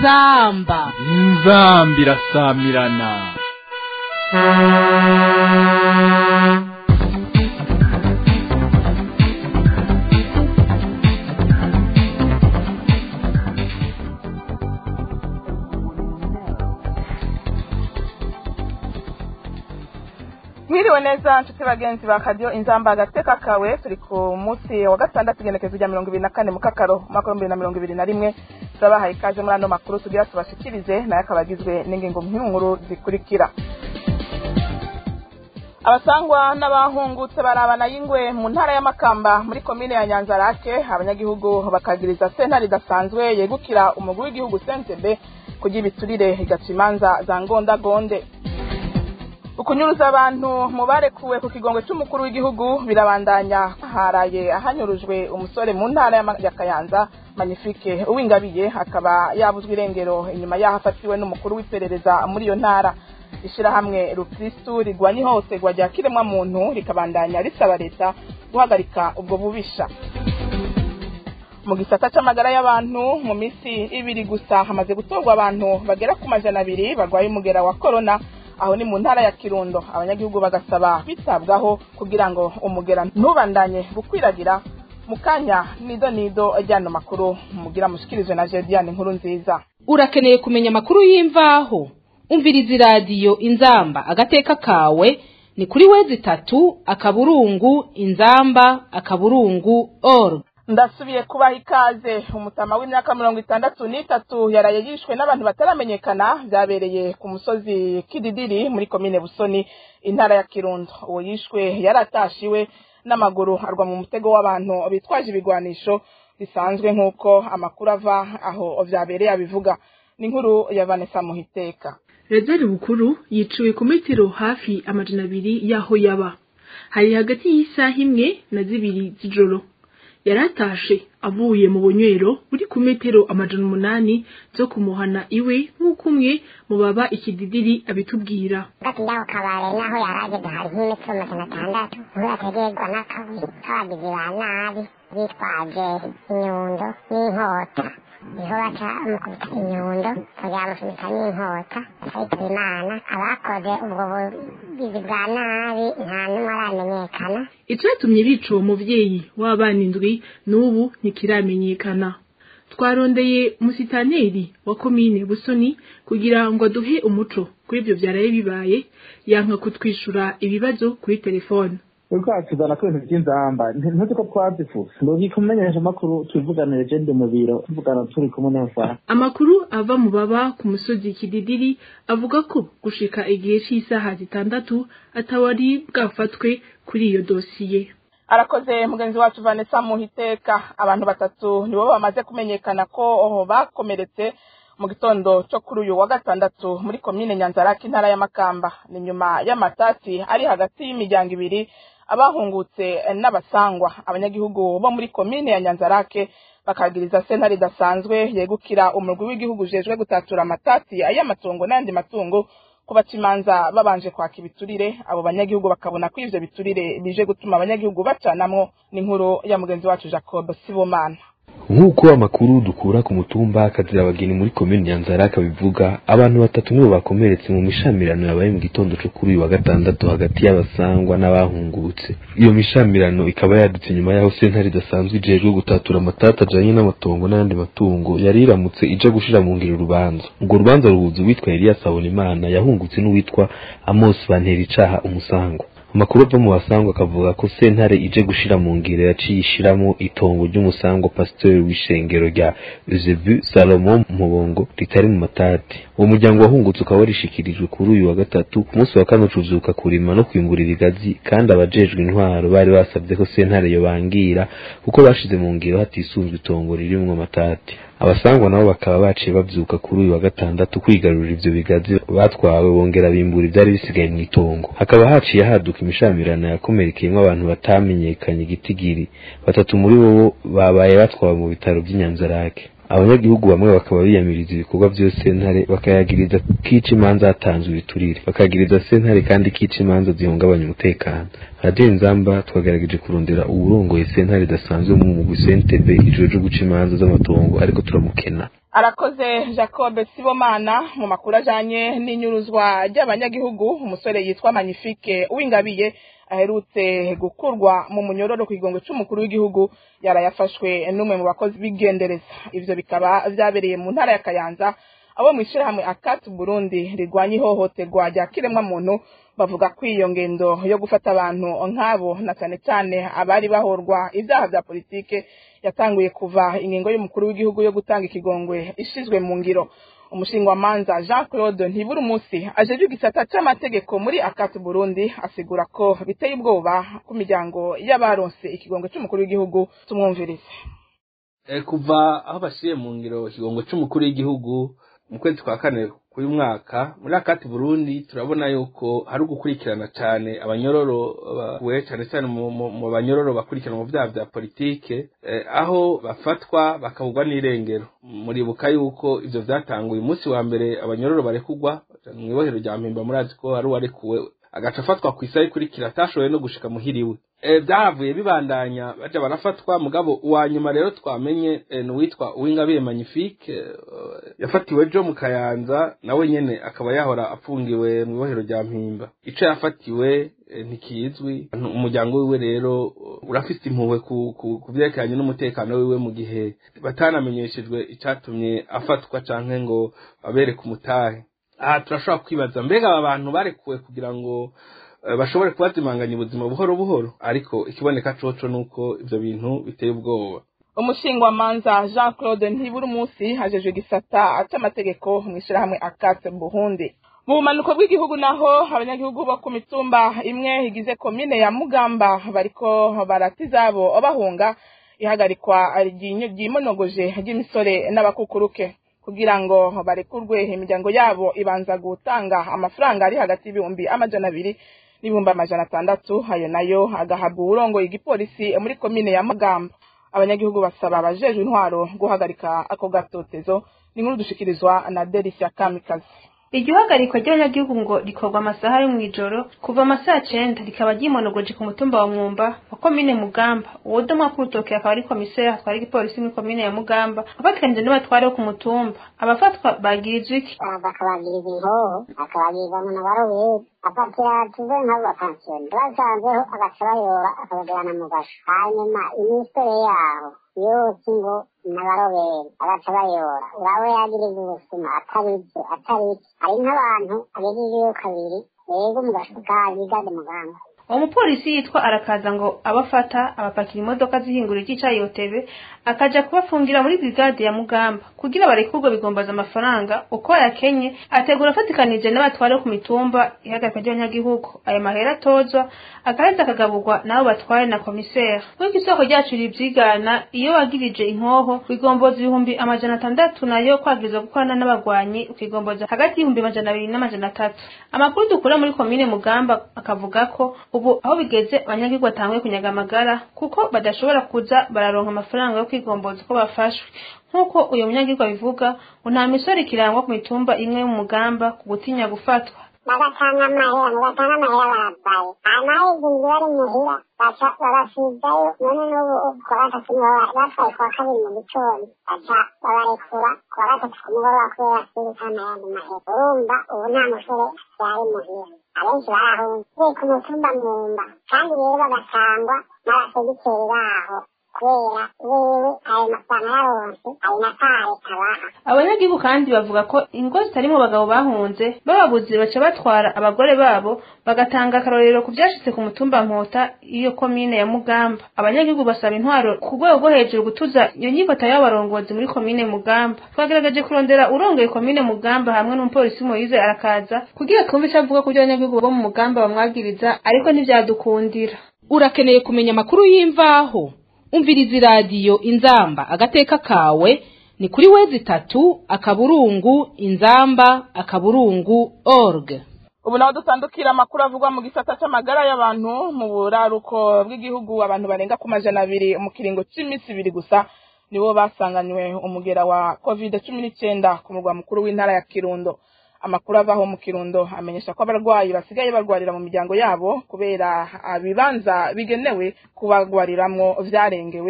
inzamba inzamba irasamirana mwiriwe neza nshuti bagenzi ba kadiyo inzamba agateka kawe turi ku munsi wa gatandatu igenekezo rya mirongo ibiri na kane mu kakaro umwaka w'ibihumbi bibiri na mirongo ibiri na rimwe turabahaye ikaze muri ano makuru tugira tubashikirize nayo akaba agizwe n'ingingo nk'inkuru zikurikira abasangwa n'abahungutse barabana y'ingwe mu ntara y'amakamba muri komine ya nyanzarake abanyagihugu bakagiriza sentare idasanzwe yegukira umugwi w'igihugu sentebe kugira ibiturire igaca imanza za ngondagonde ukunyuruza abantu mu barekuwe ku kigongo cy'umukuru w'igihugu birabandanya haraye ahanyurujwe umusore mu ntara ya Ma- ya kayanza magnifique uwingabiye akaba yabuzwe irengero inyuma y'aho afatiwe n'umukuru w'iperereza muri iyo ntara ishyirahamwe rukristu rigwanya ihohoterwa rya kiremwamuntu rikabandanya risaba leta guhagarika ubwo bubisha mu gisata c'amagara y'abantu mu minsi ibiri gusa hamaze gutorwa abantu bagera ku majana abiri barwaye umugera wa korona aho ni mu ntara ya kirundo abanyagihugu bagasaba kwitabwaho kugira ngo umugera ntubandanye gukwiragira mu kanya nido nido ajyana makuru mugira mushikirizwe na jediane inkuru nziza urakeneye kumenya amakuru y'imvaho umviriza iradiyo inzamba agateka kawe ni kuri wezi itatu akaburungu inzamba akaburungu org ndasubiye kubaha ikaze umutama w'imyaka mirongo itandatu n'itatu yaraye yishwe n'abantu bataramenyekana byabereye ku musozi kididiri muri komine busoni intara ya kirundo uwo yishwe yari atashiwe n'amaguru arwa mu mutego w'abantu bitwaje ibigwanisho bisanzwe nk'uko amakuru ava aho byabereye abivuga ni inkuru ya vanessa muhiteka Rezari bukuru yiciwe ku metero hafi amajana abiri y'aho yaba hari hagati y'isaha imwe na zibiri z'ijoro yaratashe avuye mu bunywero buri ku metero amajana umunani zo kumuhana iwe nk'uko umwe mu baba ikididiri abitubwira hagati y'aho kabare n'aho yari ageze hari nk'imetero magana atandatu niho yategerwa n'akabuye k'abagizi ba nabi bitwaje inyundo n'inkota niho baca bamukubita inyundo bakajya bamusunika n'inkota akayitaba imana abakoze ubwo bugizi bwa nabi nta n'umwe aramenyekana icatumye bica uwo muvyeyi w'abana indwi n'ubu ntikiramenyekana twarondeye musitaneri wa komine busoni kugira ngo aduhe umuco kuri ivyo vyaraye bibaye yanka kutwishura ibibazo kuri telefone uriko atuzana ko ibintu vy'inzamba ntuzi ko twazifuza ndogika umumenyesha amakuru tubivuganire je ndi mu biro tuvugana turi kumwe n'abafana amakuru ava mu baba ku musozi kididiri avuga ko gushika igihe c'isaha zitandatu atawari bwafatwe kuri iyo dosiye arakoze mugenzi wacu vanessa muhiteka abantu batatu nibo bamaze kumenyekana ko bakomeretse mu gitondo cyo kuri uyu wa gatandatu muri komine nyanzarake intara y'amakamba ni nyuma y'amatati ari hagati y'imiryango ibiri abahungutse n'abasangwa abanyagihugu bo muri komine ya nyanzarake bakagiriza sentare idasanzwe yegukira umurwi w'igihugu ujejwe gutatura amatati y'amatungo n'ayandi matungo kubaca imanza babanje kwaka ibiturire abo banyagihugu bakabona ko ivyo biturire bije gutuma abanyagihugu bacanamwo n'inkuru ya mugenzi wacu jacob sibomana nk'uko amakuru dukura ku mutumba akazira abageni muri komini nyanzarake bivuga abantu batatu nibo bakomeretse mu mishamirano yabaye mu gitondo cyo kuri uyu wa gatandatu hagati y'abasangwa n'abahungutse iyo mishamirano ikaba yadutse nyuma y'aho sentare idasanzwe ijejwe gutatura amatata ajanye n'amatongo n'ayandi matungo yari iramutse ija gushira mu ngiro urubanza urwo rubanza ruhuza uwitwa eliya sabonimana yahungutse n'uwitwa amos bantera icaha umusangwa amakuru ava mu basangwa akavuga ko sentare ije gushira mu ngiro yaciye ishiramo itongo ry'umusangwa pasiteri w'ishengero rya Eusebiu Salomon Mubongo ritari mu matati uwo muryango wahungutse ukaba warishikirijwe kuri uyu wa gatatu ku munsi wa kane ucuvyuka kurima no kwimburira igazi kandi abajejwe intwaro bari basabye ko sentare yobangira kuko bashize mu ngiro hatisunzwe itongo ririmwo amatati abasangwa nabo bakaba baciye bavyuka kuri uyu wa gatandatu kwigarurira ivyo bigazi batwawe bongera bimbura ivyari bisigaye mu itongo hakaba haciye haduka imishamirano yakomerekeyemwo abantu batamenyekanye igitigiri batatu muri bo babaye batwawe mu bitaro vy'inyanzarake abanyagihugu bamwe bakaba biyamiriza ibikorwa vyose sentare bakayagiriza kica imanza hatanzwe ibiturire bakagiriza sentare kandi kica imanza zihungabanya umutekano radiyo inzamba twagerageje kurondera uwurongoye sentare idasanzwe mu mugwi sentebe ijoro ryo guca imanza z'amatongo ariko turamukena arakoze jacob sibomana mu makuru ajanye n'inyuruzwa ry'abanyagihugu umusore yitwa magnifique uwingabiye aherutse gukurwa mu munyororo ku kigongo c'umukuru w'igihugu yarayafashwe n'umwe mu bakozi b'igendereza ivyo bikaba vyabereye mu ntara ya kayanza abo mw'ishirahamwe akati burundi rigwanya ihohoterwa rya kiremwamuntu bavuga ko iyo ngendo yo gufata abantu nk'abo na cane cane abari bahorwa ivyaha vya politike yatanguye kuva ingingo y'umukuru w'igihugu yo gutanga ikigongwe ishizwe mu ngiro umushingwamanza jean claude ntibura umunsi ajejwe igisata c'amategeko muri akati burundi asigura ko biteye ubwoba ku miryango y'abaronse ikigongwe c'umukuru w'igihugu tumwumvirize kuva aho bashyiriye mu ngiro ikigongo c'umukuru w'igihugu mu kwezi kwa kane k'uyu mwaka muri akati burundi turabona yuko hari ugukurikirana cyane abanyororo bakuwe cyane cyane mu banyororo bakurikirana mu byaha bya politike aho bafatwa bakabugwa n'irengero muribuka yuko ivyo vyatanguye umunsi wa mbere abanyororo barekugwa mu ibohero rya mpimba murazi ko hari uwarekuwe agaca afatwa ku isaha ikurikira atashoboye no gushika muhiriwe byahavuye bibandanya baja barafatwa mugabo uwa nyuma rero twamenye ni uwitwa uwingabiye magnifique yafatiwe jo mu kayanza nawe nyene akaba yahora apfungiwe mu ibohero rya mpimba ico yafatiwe ntikizwi umuryango wiwe rero urafise impuhwe ku vyerekeranye n'umutekano wiwe mu gihe batanamenyeshejwe icatumye afatwa canke ngo babereke umutahe aha turashobora kwibaza mbega aba bantu barekuwe kugira ngo bashobore kubazimanganya ubuzima buhoro buhoro ariko ikiboneka coco nuko ivyo bintu biteye ubwoba umushingwamanza jean claude ntibura umunsi hajejwe igisata c'amategeko mw'ishirahamwe akate burundi mu bumanuko bw'igihugu naho abanyagihugu bo ku mitumba imwe igize komine ya mugamba bariko barata izabo bahunga ihagarikwa ryimonogoje ry'imisore n'abakukuruke kugira ngo barekurwe imiryango yabo ibanza gutanga amafaranga ari hagati y'ibihumbi amajana abiri n'ibihumbi amajana atandatu ayo nayo agahabwa uburongoye igipolisi muri komine ya mugamba abanyagihugu basaba abajejwe intwaro guhagarika ako gatotezo ni nkuru dushikirizwa na delisia kamikazi iryo hagarikwa ry'abanyagihugu ngo rikorwa amasaha yo mw'ijoro kuva amasaha cenda rikaba ryimonogoje ku mutumba wa mwumba wa komine mugamba uwodomwa k'urutoke akaba ari komiseri atwara igipolisi muri komine ya mugamba afatikanije n'abatware bo ku mutumba abafatwa bagirizwa iki bakabagiriza inkoho bakabagiriza mu nabaroberi afatira tuve nk'abo bapansiyoni basanzeho agaca bayora akabajyana mu gasho hanyuma imisore yaho yose ngo n'abaroberi agaca bayora uraba yagiriza ubusuma atari byo atari iki hari nk'abantu agejejeyo kabiri rero mu gasho kazi gade muganga uwo mupolisi yitwa arakaza ngo abafata abapakira imodoka zihingura icy'icayi yotebe akaja kubafungira muri brigade ya mugamba kugira barekurwe bigombaza amafaranga uko yakenye ategura afatikanije n'abatware ku mitumba ihagarikwa ry'abanyagihugu ayo mahera atozwa akareza akagaburwa n'abo batware na komiseri nk'uko isoko ryacu rivyigana iyo wagirije inkoho bigomboza ibihumbi amajana atandatu nayo kwagiriza gukorana n'abagwanyi ukigomboza hagati y'ibihumbi amajana abiri n'amajana atatu amakuru dukura muri komine mugamba akavuga ko ubu aho bigeze abanyagihugu batanguye kunyaga amagara kuko badashobora kuza bararonka amafaranga yo kwigomboza uko bafashwe nk'uko uyu munyagihugu abivuga ngo nta misoro ikirangwa ku mitumba imwe y'umugamba ku gutinya gufatwa bagatanga amahera mugatanga amahera barabaye hanyuma izinzi bari muhira baca babasigayo none n'ubu kuwa gatatu batwaye kuwa kabiri mu gitondo baca babarekura kuwa gatatu ku mugoroba kubera sirikana ayandi mahera urumva ubu nta musore yari muhira abenshi barahunze biri ku mutumba mwumba kandi rero bagatangwa n'abasegiteri baho kubera wewe ayo mafaranga yaronse ayo natare abaha abanyagihugu kandi bavuga ko ingo zitarimo abagabo bahunze bababuze baca batwara abagore babo bagatanga akarorero ku byashitse ku mutumba nkota iyo komine ya mugamba abanyagihugu basaba intwaro ku rwego rwo hejuru gutuza iyo nyifata y'abarongozi muri komine mugamba twagerageje kurondera urongoye komine mugamba hamwe n'umupolisi moyize arakaza kugira twumve icyo avuga ku byo abanyagihugu bo mu mugamba bamwagiriza ariko ntivyadukundira urakeneye kumenya amakuru y'imvaho umviriza iradiyo inzamba agateka kawe ni kuri wezi itatu akaburungu inzamba akaburungu org ubu naho dutandukira amakuru avugwa mu gisata c'amagara y'abantu mu buraruko bw'igihugu abantu barenga ku majana abiri mu kiringo c'iminsi ibiri gusa nibo basanganywe umugera wa covid cumi n'icenda ku murwa mukuru w'intara ya kirundo amakuru avaho mu kirundo amenyesha ko abarwayi basigaye barwarira mu miryango yabo kubera ibibanza bigenewe kubagwariramwo vyarengewe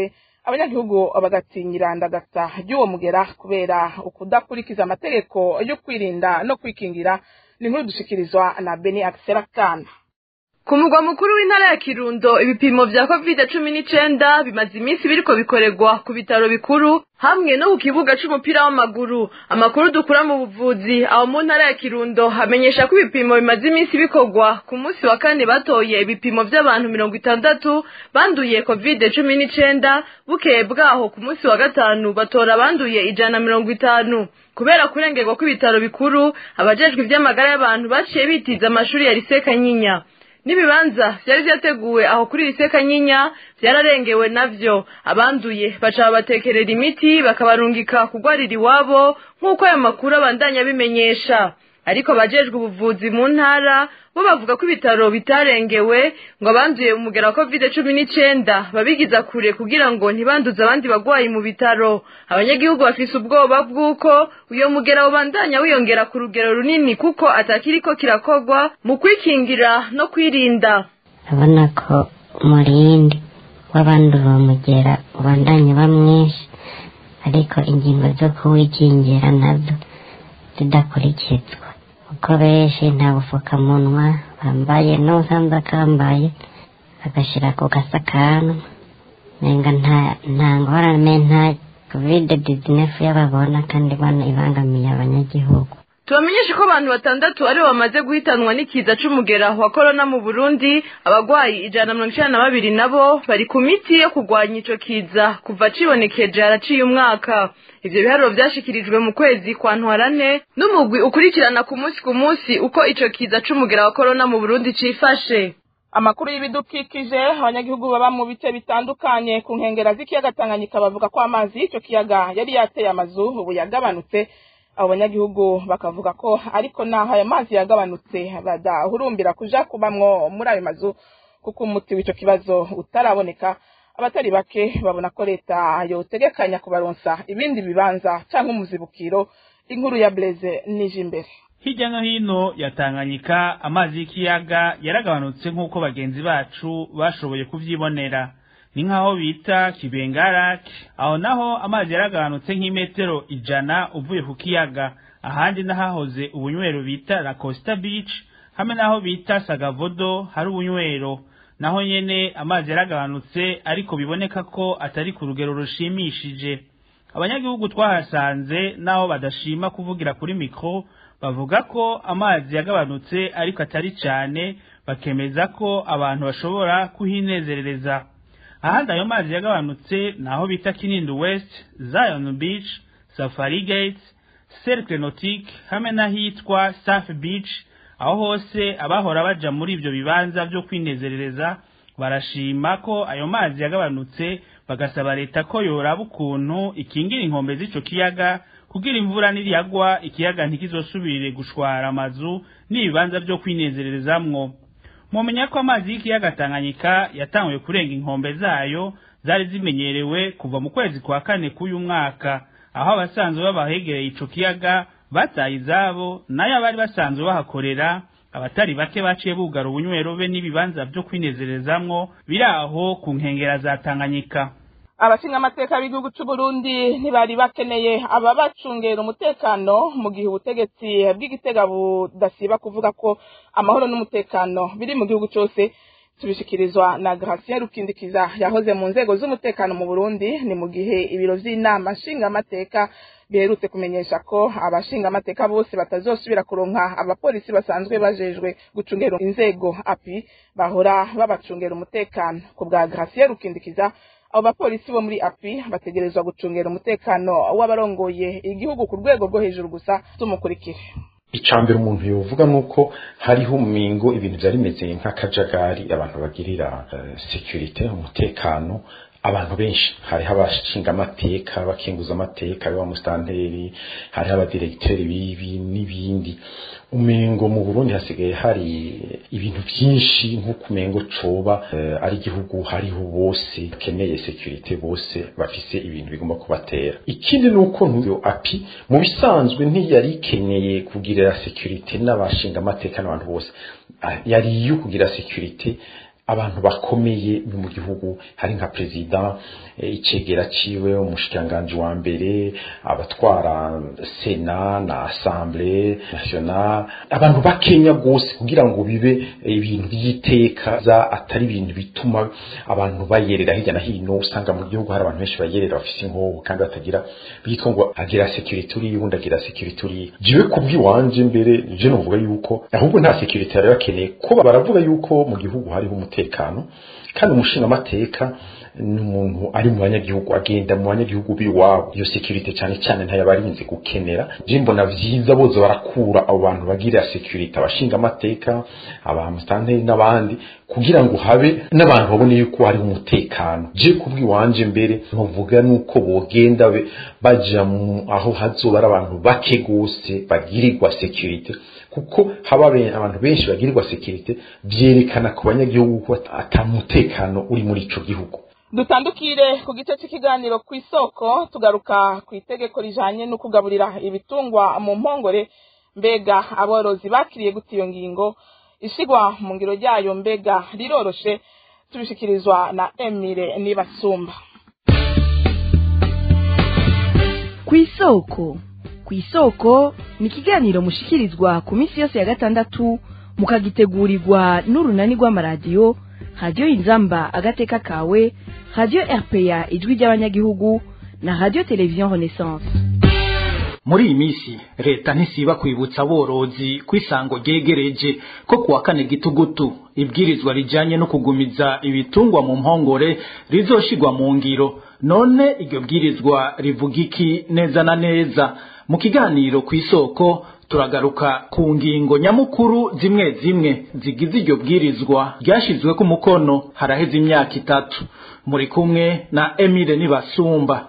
abanyagihugu bagatinyira ndagasa ry'uwo mugera kubera ukudakurikiza amategeko yo kwirinda no kwikingira ni nkuru dushikirizwa na beni akiserakana ku mugwa mukuru w'intara ya kirundo ibipimo vya covid cumi n'icenda bimaze iminsi biriko bikorerwa ku bitaro bikuru hamwe no ku kibuga c'umupira w'amaguru amakuru dukura mu buvuzi aho mu ntara ya kirundo hamenyesha ko ibipimo bimaze iminsi bikorwa ku munsi wa kane batoye ibipimo vy'abantu mirongo itandatu banduye covid cumi n'icenda bukeye bwaho ku munsi wa gatanu batora abanduye ijana na mirongo itanu kubera kurengerwa kw'ibitaro bikuru abajejwe ivy'amagara y'abantu baciye bitiza amashuri ya lise kanyinya n'ibibanza vyari vyateguwe aho kuri lise kanyinya vyararengewe navyo abanduye baca babatekerera imiti bakabarungika kugwarira iwabo nk'uko ayo makuru abandanya abimenyesha ariko bajejwe ubuvuzi mu ntara bo bavuga ko ibitaro bitarengewe ngo abanduye umugera wa covid cumi n'icenda babigiza kure kugira ngo ntibanduze abandi bagwayi mu bitaro abanyagihugu bafise ubwoba bw'uko uyo mugera ubandanya wiyongera ku rugero runini kuko atakiriko kirakorwa mu kwikingira no kwirinda urabona ko umurindi w'abandi uwo mugera ubandanya uba mwinshi ariko ingingo zo kuwikingira nazo zidakurikizwa kuko benshi nta bufukamunwa bambaye n'usanzwe akambaye agashyira ku gasakanwa nenga nta nta ngorane nta kovide dizinefu y'ababona kandi bano ibangamiye abanyagihugu tubamenyeshe ko abantu batandatu aribo bamaze guhitanwa n'ikiza c'umugera wa korona mu burundi abagwayi ijana na mirongo icenda na babiri nabo bari ku miti yo kurwanya ico kiza kuva cibonekeje haraciye umwaka ivyo biharuro vyashikirijwe mu kwezi kwa ntwarane n'umugwi ukurikirana ku munsi ku munsi uko ico kiza c'umugera wa korona mu burundi cifashe amakuru y'ibidukikije abanyagihugu baba mu bice bitandukanye ku nkengera z'ikiyaga tanganyika bavuga ko amazi y'icyo kiyaga yari yateye amazu ubu yagabanutse abo banyagihugu bakavuga ko ariko naho ayo mazi yagabanutse badahurumbira kuja kubamwo muri ayo mazu kuko umuti w'ico kibazo utaraboneka abatari bake babona ko leta yotegekanya kubaronsa ibindi bibanza canke umuzibukiro inkuru ya Blaise nije imbere hirya no hino ya Tanganyika amazi y'ikiyaga yaragabanutse nk'uko bagenzi bacu bashoboye kuvyibonera ni nk'aho bita kibengarake aho naho amazi yaragabanutse nk'imetero ijana uvuye ku kiyaga ahandi n'ahahoze ubunywero bita la costa beach hamwe n'aho bita sagavodo hari ubunywero naho nyene amazi yaragabanutse ariko biboneka ko atari ku rugero rushimishije abanyagihugu twahasanze naho badashima kuvugira kuri mikro bavuga ko amazi yagabanutse ariko atari cyane bakemeza ko abantu bashobora kuhinezerereza ahandi ayo mazi yagabanutse naho bita Kinindo West Zion Beach Safari Gates Cercle Nautique hamwe n'ahitwa Surf Beach aho hose abahora baja muri ibyo bibanza byo kwinezerereza barashima ko ayo mazi yagabanutse bagasaba leta ko yoraba ukuntu ikingira inkombe z'ico kiyaga kugira imvura niriyagwa ikiyaga ntikizosubire gushwara amazu n'ibibanza byo kwinezererezamwo mumenya ko amazi y'ikiyaga Tanganyika yatanguye kurenga inkombe zayo zari zimenyerewe kuva mu kwezi kwa kane k'uyu mwaka aho abasanzwe babahegereye ico kiyaga bataye izabo nayo abari basanzwe bahakorera abatari bake baciye bugara ubunywero be n'ibibanza byo kwinezerezamwo biri aho ku nkengera za Tanganyika abashinga amateka b'igihugu cy'u Burundi ntibari bakeneye ababacungera umutekano mu gihe ubutegetsi bw'igitega budasiba kuvuga ko amahoro n'umutekano biri mu gihugu cyose tubishikirizwa na Gratien Rukindikiza yahoze mu nzego z'umutekano mu Burundi ni mu gihe ibiro vy'inama nshinga amateka biherutse kumenyesha ko abashinga amateka bose batazosubira kuronka abapolisi basanzwe bajejwe gucungera inzego api bahora babacungera umutekano ku bwa Gratien Rukindikiza abo bapolisi bo muri api bategerezwa gucungera umutekano w'abarongoye igihugu ku rwego rwo hejuru gusa tumukurikire icambere umuntu yovuga nuko hariho umingo ibintu byari bimeze nk'akajagari abantu bagirira uh, security umutekano abantu benshi hariho abashinga amateka abakinguza amateka hariho amusitanteri hariho abadiregiteri bibi n'ibindi umengo mu burundi hasigaye hari ibintu byinshi nk'uko umengo coba uh, ari igihugu hariho bose bakeneye security bose bafise ibintu bigomba kubatera ikindi ni uko ntuyo api mu bisanzwe ntiyari ikeneye kugirira security n'abashinga amateka n'abantu bose yari iyo kugira security abantu bakomeye mu gihugu hari nka perezida icegera ciwe umushikiranganji wa mbere abatwara sena na assemblée nationale abantu bakenya gose kugira ngo bibe ibintu by'iteka za atari ibintu bituma abantu bayerera hirya na hino usanga mu gihugu hari abantu benshi bayerera bafise inkoho kandi batagira bitwa ngo agira security uri ubundi agira security uri jiwe kubwiwanje mbere je novuga yuko ahubwo nta security yari bakeneye ko baravuga yuko mu gihugu hariho umutekano kandi umushinga amateka ni umuntu ari mu banyagihugu agenda mu banyagihugu biwabo iyo security cyane cyane ntayabarinze gukenera je mbona vyiza bozo barakura abo bantu bagira security abashinga amateka abamustanteri n'abandi kugira ngo habe n'abantu babone yuko hari umutekano je kubwiwanje mbere ntuvuga nuko bogenda be baja mu aho hazoba ari abantu bake gose bagirirwa security kuko haba abantu benshi bagirirwa security vyerekana ku banyagihugu ko atamutekano uri muri ico gihugu dutandukire ku gice cy'ikiganiro ku isoko tugaruka ku itegeko rijanye no kugaburira ibitungwa mu mpongore mbega aborozi bakiriye gute iyo ngingo ishigwa mu ngiro ryayo mbega riroroshe tubishikirizwa na emile nibasumba ku isoko ku isoko ni ikiganiro mushikirizwa ku minsi yose ya gatandatu mukagitegurirwa n'urunani rw'amaradiyo radiyo inzamba agateka kawe radiyo rpa ijwi ry'abanyagihugu na radiyo televiziyo renaissance muri iyi minsi leta ntisiba kwibutsa aborozi ko isango ryegereje ko kuwa kane gitugutu ibwirizwa rijyanye no kugumiza ibitungwa mu mpongore rizoshigwa mu ngiro none iryo bwirizwa rivuga iki neza na neza mu kiganiro ku isoko turagaruka ku ngingo nyamukuru zimwe zimwe zigize iryo bwirizwa ryashyizwe ku mukono haraheze imyaka itatu muri kumwe na emile nibasumba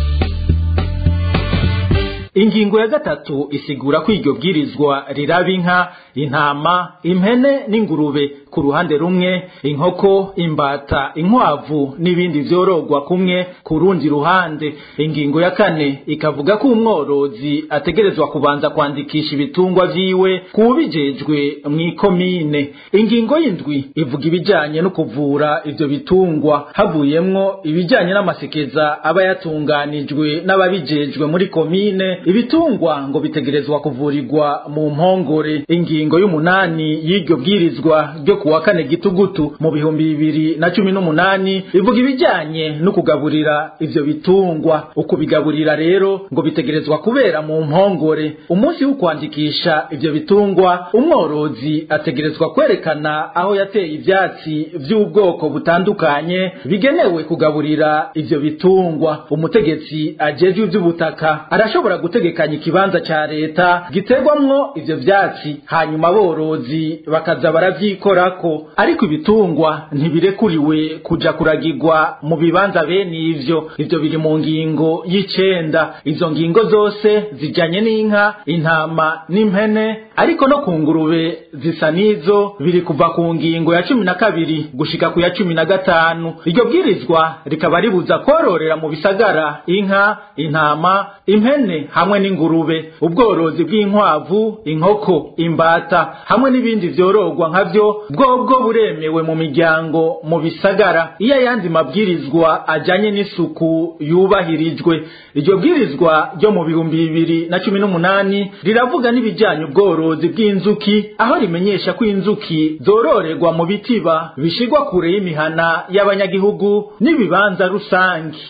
ingingo ya gatatu isigura ko iryo bwirizwa riraba inka intama impene n'ingurube ku ruhande rumwe inkoko imbata inkwavu n'ibindi vyorogwa kumwe ku rundi ruhande ingingo ya kane ikavuga ko umworozi ategerezwa kubanza kwandikisha ibitungwa vyiwe kubijejwe mw'ikomine ingingo y'indwi ivuga ibijanye no kuvura ivyo bitungwa havuyemwo ibijanye n'amasekeza aba yatunganijwe n'ababijejwe muri komine ibitungwa ngo bitegerezwa kuvurirwa mu mpongore ingingo y'umunani y'iryo bwirizwa ryo kuwa kane gitugutu mu bihumbi bibiri na cumi n'umunani ivuga ibijyanye no kugaburira ivyo bitungwa ukubigaburira rero ngo bitegerezwa kubera mu mpongore umunsi wo kwandikisha ivyo bitungwa umworozi ategerezwa kwerekana aho yateye ivyatsi vy'ubwoko butandukanye bigenewe kugaburira ivyo bitungwa umutegetsi ajejwe ivy'ubutaka arashobora gutegekanya ikibanza ca leta giterwamwo ivyo vyatsi hanyuma aborozi bakaza baravyikorako ariko ibitungwa ntibirekuriwe kuja kuragirwa mu bibanza bene ivyo ivyo biri mu ngingo y'icenda izo ngingo zose zijanye n'inka intama n'impene ariko no ku ngurube zisa n'izo biri kuva ku ngingo ya cumi na kabiri gushika ku ya cumi na gatanu iryo bwirizwa rikaba ribuza kororera mu bisagara inka intama impene hamwe n'ingurube ubworozi bw'inkwavu inkoko imbata hamwe n'ibindi vyororwa nkavyo bwobwo buremewe mu miryango mu bisagara iyo ayandi mabwirizwa ajanye n'isuku yubahirijwe iryo bwirizwa ryo mu bihumbi bibiri na cumi n'umunani riravuga n'ibijanye ubworozi bw'inzuki aho rimenyesha ko inzuki zororerwa mu bitiba bishigwa kure y'imihana y'abanyagihugu n'ibibanza rusange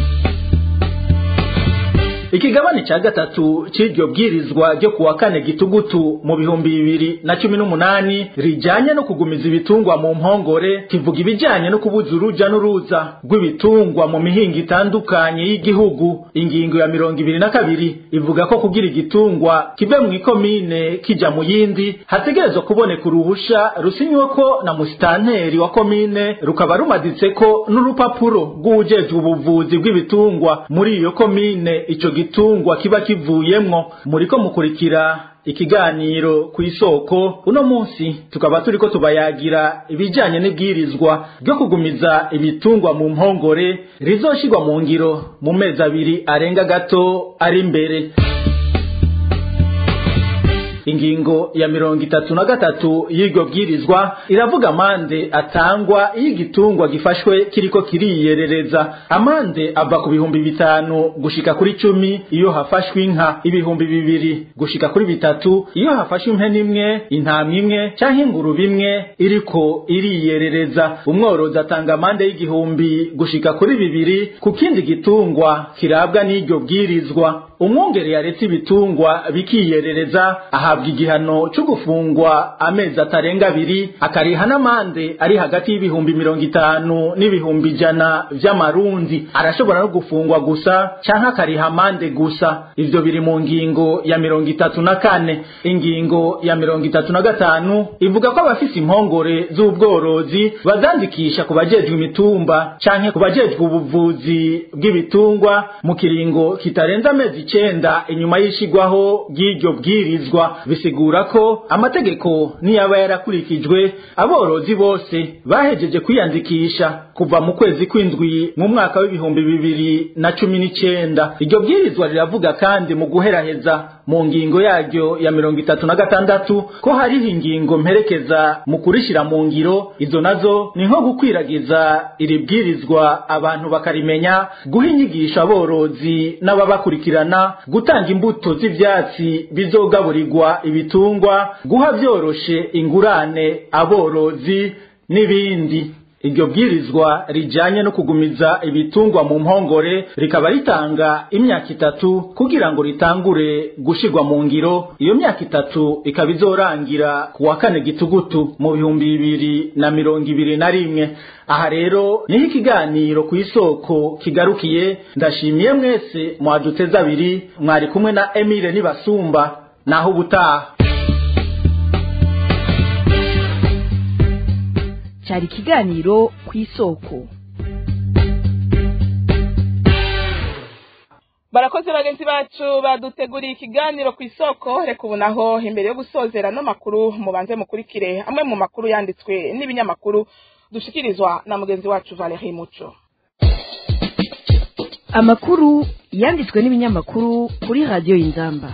ikigabane ca gatatu c'iryo bwirizwa ryo kuwa kane gitugutu mu bihumbi bibiri na cumi n'umunani rijanye no kugumiza ibitungwa mu mpongore kivuga ibijanye no kubuza uruja n'uruza rw'ibitungwa mu mihingo itandukanye y'igihugu ingingo ya mirongo ibiri na kabiri ivuga ko kugira igitungwa kive mu ikomine kija mu yindi hategerezwa kuboneka uruhusha rusinyweko na musitanteri wa komine rukaba rumaditseko n'urupapuro rw'uwujejwe ubuvuzi bw'ibitungwa muri iyo komine ico gitungwa kiba kivuyemwo muriko mukurikira ikiganiro ku isoko uno munsi tukaba turiko tubayagira ibijanye n'ibwirizwa ryo kugumiza ibitungwa mu mpongore rizoshirwa mu ngiro mu mezi abiri arenga gato ari imbere ingingo ya mirongo itatu na gatatu y'iryo bwirizwa iravuga amande atangwa iyo igitungwa gifashwe kiriko kiriyerereza amande ava ku bihumbi bitanu gushika kuri cumi iyo hafashwe inka ibihumbi bibiri gushika kuri bitatu iyo hafashwe impene imwe intama imwe canke ingurube imwe iriko iriyerereza umworozi atanga amande y'igihumbi gushika kuri bibiri ku kindi gitungwa kirabwa n'iryo bwirizwa umwungere yaretse ibitungwa bikiyerereza ahabwa igihano cyo gufungwa amezi atarenga abiri akariha n'amande ari hagati y'ibihumbi mirongo itanu n'ibihumbi ijana vy'amarundi arashobora no gufungwa gusa canke akariha amande gusa ivyo biri mu ngingo ya mirongo itatu na kane ingingo ya mirongo itatu na gatanu ivuga ko abafise impongore z'ubworozi bazandikisha ku bajejwe imitumba canke ku bajejwe ubuvuzi bw'ibitungwa mu kiringo kitarenze amezi icenda inyuma y'ishigwaho ry'iryo bwirizwa bisigura ko amategeko niyaba yarakurikijwe aborozi bose bahejeje kwiyandikisha kuva mu kwezi kw'indwi mu mwaka w'ibihumbi bibiri na cumi n'icenda iryo bwirizwa riravuga kandi mu guheraheza mu ngingo yaryo ya mirongo itatu na gatandatu ko hariho ingingo mperekeza mu kurishira mu ngiro izo nazo ni nko gukwiragiza iri bwirizwa abantu bakarimenya guha inyigisho aborozi n'ababakurikirana gutanga imbuto z'ivyatsi bizogaburirwa ibitungwa guha vyoroshe ingurane aborozi n'ibindi iryo bwirizwa rijanye no kugumiza ibitungwa mu mpongore rikaba ritanga imyaka itatu kugira ngo ritangure gushirwa mu ngiro iyo myaka itatu ikaba izorangira ku wa kane gitugutu mu bihumbi bibiri na mirongo ibiri na rimwe aha rero niho ikiganiro ku isoko kigarukiye ndashimiye mwese mwaduteze abiri mwari kumwe na emile nibasumba naho ubutaha cyari ikiganiro ku isoko barakoze bagenzi bacu baduteguriye ikiganiro ku isoko reka ubu naho imbere yo gusozera no makuru mubanze mukurikire amwe mu makuru yanditswe n'ibinyamakuru dushikirizwa na mugenzi wacu Valerie Muco amakuru yanditswe n'ibinyamakuru kuri radiyo y'inzamba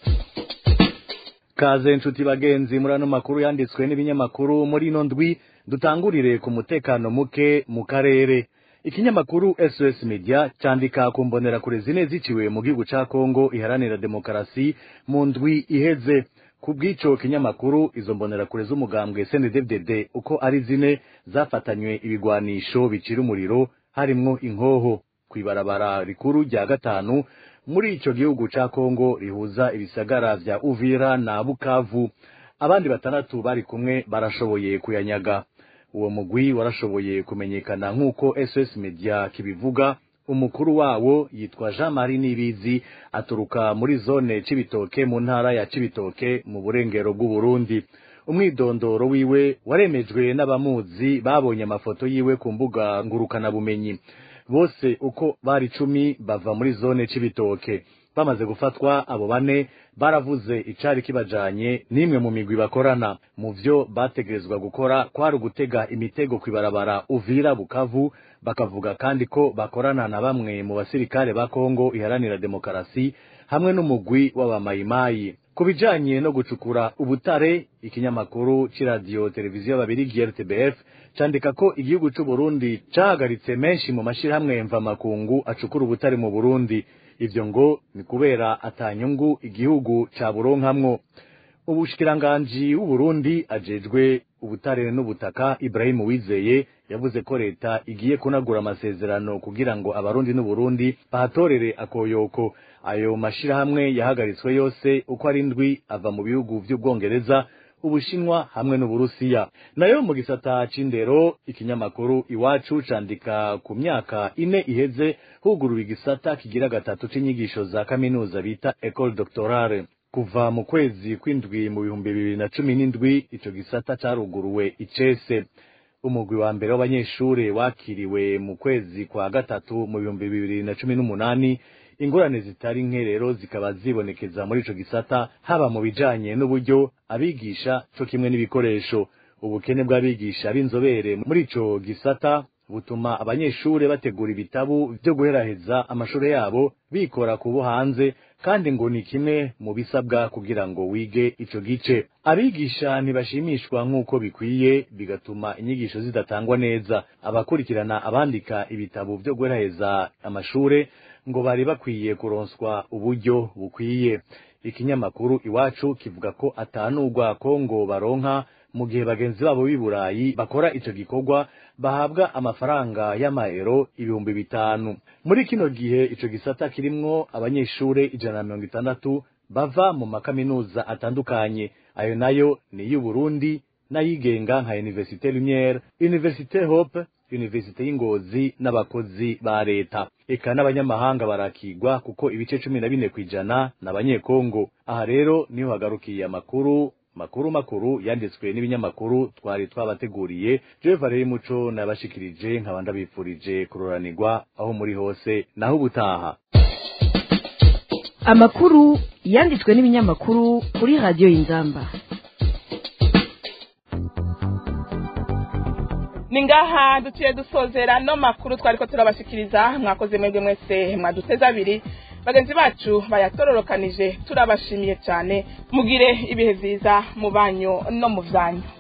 kaze nshuti bagenzi muri ano makuru yanditswe n'ibinyamakuru muri ino ndwi dutangurire ku mutekano muke mu karere ikinyamakuru SOS Media cyandika ku mbonerakure zine ziciwe mu gihugu ca Kongo iharanira demokarasi mu ndwi iheze ku bw'ico kinyamakuru izo mbonerakure z'umugambwe CNDD-FDD uko ari zine zafatanywe ibigwanisho bicira umuriro harimwo inkoho kw'ibarabara rikuru rya gatanu muri ico gihugu ca Kongo rihuza ibisagara vya Uvira na Bukavu abandi batandatu bari kumwe barashoboye kuyanyaga uwo mugwi warashoboye kumenyekana nk'uko SOS Media kibivuga umukuru wawo yitwa Jean Marie Nibizi aturuka muri zone Cibitoke mu ntara ya Cibitoke mu burengero bw'u Burundi umwidondoro wiwe waremejwe n'abamuzi babonye amafoto yiwe ku mbuga ngurukana bumenyi bose uko bari icumi bava muri zone Cibitoke bamaze gufatwa abo bane baravuze icari kibajanye n'imwe mu migwi bakorana mu vyo bategerezwa gukora kwari ugutega imitego kwibarabara Uvira Bukavu bakavuga kandi ko bakorana na bamwe mu basirikare ba Kongo iharanira demokarasi hamwe n'umugwi w'abamayimayi ku bijanye no gucukura ubutare ikinyamakuru c'iradiyo televiziyo babiri RTBF candika ko igihugu c'u Burundi cahagaritse menshi mu mashirahamwe mvamakungu acukura ubutare mu Burundi ivyo ngo ni kubera atanyungu igihugu ca buronkamwo ubushikiranganji w'uburundi ajejwe ubutare n'ubutaka ibrahimu wizeye yavuze ko leta igiye kunagura amasezerano kugira ngo abarundi n'uburundi bahatorere akoyoko ayo mashirahamwe yahagaritswe yose uko ari ndwi ava mu bihugu vy'ubwongereza ubushinwa hamwe n'uburusiya nayo mu gisata c'indero ikinyamakuru iwacu candika ku myaka ine iheze huguruwe igisata kigira gatatu c'inyigisho za kaminuza bita ecole doctorale kuva mu kwezi kw'indwi mu bihumbi bibiri na cumi n'indwi ico gisata caruguruwe icese umugwi wa mbere w'abanyeshure wakiriwe mu kwezi kwa gatatu mu bihumbi bibiri na cumi n'umunani ingorane zitari nke rero zikaba zibonekeza muri ico gisata haba mu bijanye n'uburyo abigisha co kimwe n'ibikoresho ubukene bw'abigisha b'inzobere muri ico gisata butuma abanyeshure bategura ibitabu vyo guheraheza amashure yabo bikora ku bo hanze kandi ngo ni kimwe mu bisabwa kugira ngo wige ico gice abigisha ntibashimishwa nk'uko bikwiye bigatuma inyigisho zidatangwa neza abakurikirana abandika ibitabo vyo guheraheza amashure ngo bari bakwiye kuronswa uburyo bukwiye ikinyamakuru iwacu kivuga ko atanurwa ko ngo baronka mu gihe bagenzi babo b'i burayi bakora ico gikorwa bahabwa amafaranga y'amaero ibihumbi bitanu muri kino gihe ico gisata kirimwo abanyeshure ijana na mirongo itandatu bava mu makaminuza atandukanye ayo nayo ni iy'uburundi n'ayigenga nka universite lumiere universite hope universite y'ingozi n'abakozi ba leta eka n'abanyamahanga barakigwa kuko ibice cumi na bine kw'ijana n'abanyekongo aha rero niho hagarukiye amakuru makuru makuru yanditswe n'ibinyamakuru twari twabateguriye jewe valeri muco nabashikirije nkaba ndabifurije kuroranirwa aho muri hose naho ubutaha amakuru yanditswe n'ibinyamakuru kuri radiyo y'inzamba ni ngaha duciye dusozera no makuru twari ko turabashikiriza mwakoze mwebwe mwese mwaduteze abiri bagenzi bacu bayatororokanije turabashimiye cyane mugire ibihe byiza mu banyu no mu byanyu